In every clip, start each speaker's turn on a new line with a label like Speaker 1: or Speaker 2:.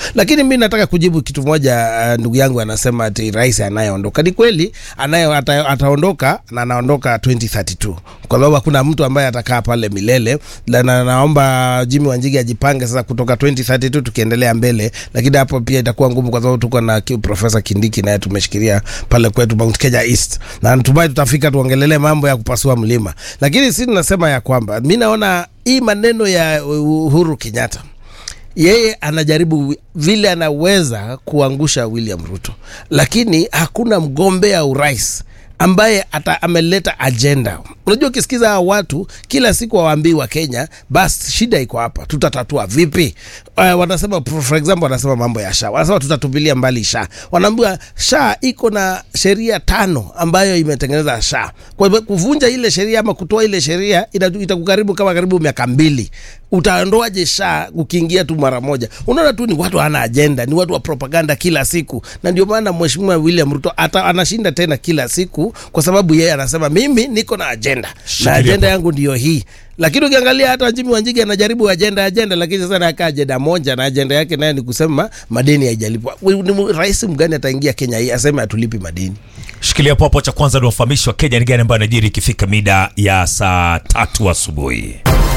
Speaker 1: lakini mi nataka kujibu kitu moja. Uh, ndugu yangu anasema ati rais anayeondoka ni kweli, anaye ata, ataondoka na anaondoka 2032 kwa sababu hakuna mtu ambaye atakaa pale milele na, na, naomba Jimmy Wanjigi ajipange sasa kutoka 2032 tukiendelea mbele, lakini hapo pia itakuwa ngumu kwa sababu tuko na ki- Profesa Kindiki naye tumeshikilia pale kwetu Mount Kenya East, na natumai tutafika tuongelelee mambo ya kupasua mlima, lakini si tunasema ya kwamba mi naona hii maneno ya Uhuru Kenyatta yeye anajaribu vile anaweza kuangusha William Ruto, lakini hakuna mgombea urais ambaye ata ameleta ajenda. Unajua, ukisikiza hawa watu kila siku wawaambii wa Kenya, basi shida iko hapa, tutatatua vipi? Uh, wanasema for example, wanasema mambo ya SHA, wanasema tutatupilia mbali SHA. Wanaambiwa SHA iko na sheria tano ambayo imetengeneza SHA. Kwa hivyo kuvunja ile sheria ama kutoa ile sheria ita- itakukaribu kama karibu miaka mbili. Utaondoaje SHA ukiingia tu mara moja? Unaona tu ni watu hawana ajenda, ni watu wa propaganda kila siku, na ndio maana mheshimiwa William Ruto ata, anashinda tena kila siku, kwa sababu yeye anasema mimi niko na ajenda
Speaker 2: Shikilia
Speaker 1: na ajenda
Speaker 2: hapo.
Speaker 1: yangu ndio hii. Lakini ukiangalia hata Jimmy Wanjigi anajaribu ajenda ajenda, lakini sasa anakaa ajenda moja, na ajenda yake naye ni kusema madeni haijalipwa. Ni mu- rais mgani ataingia Kenya hii aseme hatulipi madeni?
Speaker 2: Shikilia hapo hapo. Cha kwanza ni wafahamishi wa Kenya ni gani ambayo anajiri ikifika mida ya saa tatu asubuhi.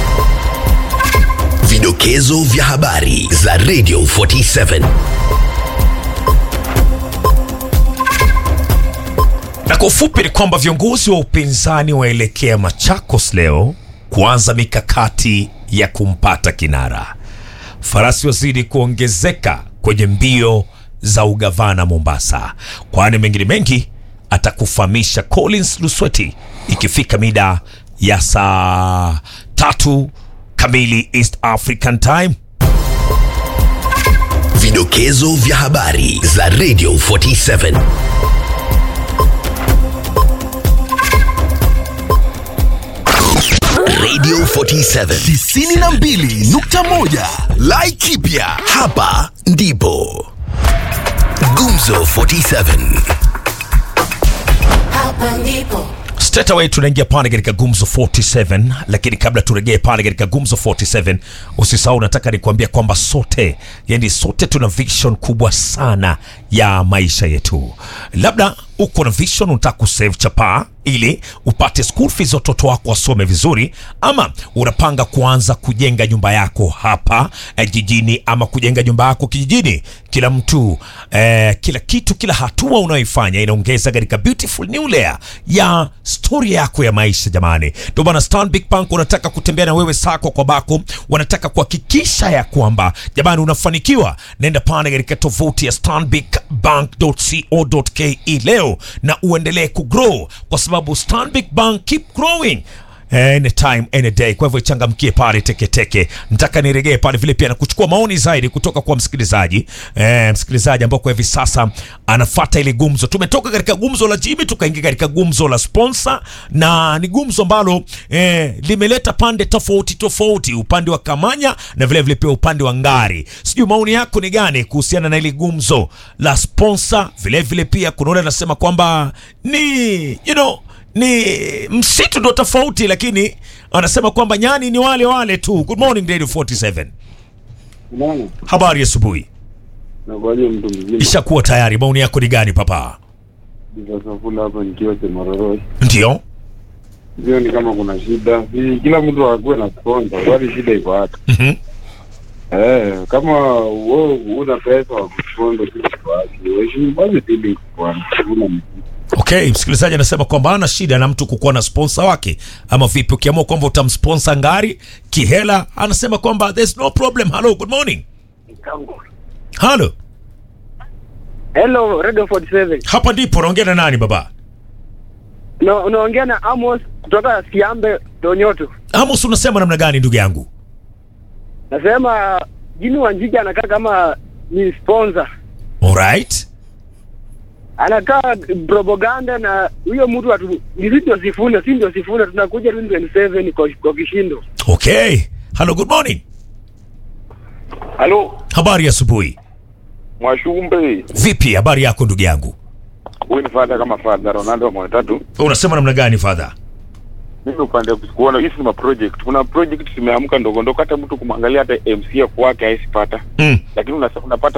Speaker 3: Vidokezo vya habari za Radio 47.
Speaker 2: Na kwa ufupi ni kwamba viongozi wa upinzani waelekea Machakos leo kuanza mikakati ya kumpata kinara. Farasi wazidi kuongezeka kwenye mbio za ugavana Mombasa, kwani mengine mengi atakufahamisha Collins Lusweti ikifika mida ya saa tatu kamili East African Time.
Speaker 3: Vidokezo vya habari za Radio 47. Radio 47 92.1 Laikipia hapa ndipo Gumzo 47
Speaker 4: Hapa ndipo
Speaker 2: Straight away tunaingia pale katika Gumzo 47, lakini kabla turejee pale katika Gumzo 47, usisahau, nataka nikuambia kwamba sote, yani sote tuna vision kubwa sana ya maisha yetu. Labda uko na vision, unataka kusave chapaa ili upate school fees watoto wako wasome vizuri, ama unapanga kuanza kujenga nyumba yako hapa eh, jijini ama kujenga nyumba yako kijijini. Kila mtu eh, kila kitu, kila hatua unayoifanya inaongeza katika beautiful new layer ya story yako ya maisha. Jamani, ndio maana Stanbic Bank wanataka kutembea na wewe sako kwa bako, wanataka kuhakikisha ya kwamba jamani unafanikiwa. Nenda pale katika tovuti ya stanbicbank.co.ke leo na uendelee kugrow kwa sababu Stanbic Bank keep growing anytime any day. Kwa hivyo ichangamkie pale teketeke. Nataka niregee pale vile pia na kuchukua maoni zaidi kutoka kwa msikilizaji eh, msikilizaji ambao kwa hivi sasa anafata ile gumzo. Tumetoka katika gumzo la Jimmy tukaingia katika gumzo la sponsor, na ni gumzo ambalo eh, limeleta pande tofauti tofauti, upande wa Kamanya na vile vile pia upande wa Ngari. Sijui maoni yako ni gani kuhusiana na ile gumzo la sponsor. Vile vile pia kuna yule anasema kwamba ni you know ni msitu ndo tofauti, lakini anasema kwamba nyani ni wale wale tu. Good morning Radio 47,
Speaker 5: Bwana,
Speaker 2: habari ya asubuhi.
Speaker 5: nakuaje mtu mzima?
Speaker 2: Ishakuwa tayari, maoni yako ni gani papa?
Speaker 5: Safula hapa nikiwa Chemaroroi.
Speaker 2: Ndio
Speaker 5: Sioni kama kuna shida. Si kila mtu akuwe na sponsor, kwani shida iko hapa.
Speaker 2: Mhm.
Speaker 5: Eh, kama wewe una pesa wa kusponsor kitu kwa watu, heshimu basi feeling kwa una
Speaker 2: Okay, msikilizaji anasema kwamba ana shida na mtu kukuwa na sponsor wake, ama vipi? Ukiamua kwamba utamsponsor Ngari kihela, anasema kwamba there's no problem. Hello, good morning. Hello,
Speaker 6: Hello, Radio 47.
Speaker 2: hapa ndipo unaongea na nani baba?
Speaker 6: Na unaongea na Amos kutoka Kiambe Donyoto.
Speaker 2: Amos, unasema namna gani ndugu yangu?
Speaker 6: Nasema Jimmy Wanjigi anakaa kama ni sponsor.
Speaker 2: Alright.
Speaker 6: Anakaa propaganda na huyo mtu atu ni sisi ndio sifune, si ndio sifune tunakuja 2027 kwa, kwa kishindo.
Speaker 2: Okay. Hello, good morning.
Speaker 7: Halo,
Speaker 2: Habari ya asubuhi.
Speaker 7: Mwashumbe.
Speaker 2: Vipi habari yako ndugu yangu?
Speaker 7: Huyu ni fadha kama fadha Ronaldo wa tatu.
Speaker 2: Unasema namna gani father?
Speaker 7: Mimi upande wa kuona hizi ni ma project. Kuna project zimeamka ndogo ndogo hata mtu kumwangalia hata MC kwake haisipata.
Speaker 2: Mm.
Speaker 7: Lakini unasa- unapata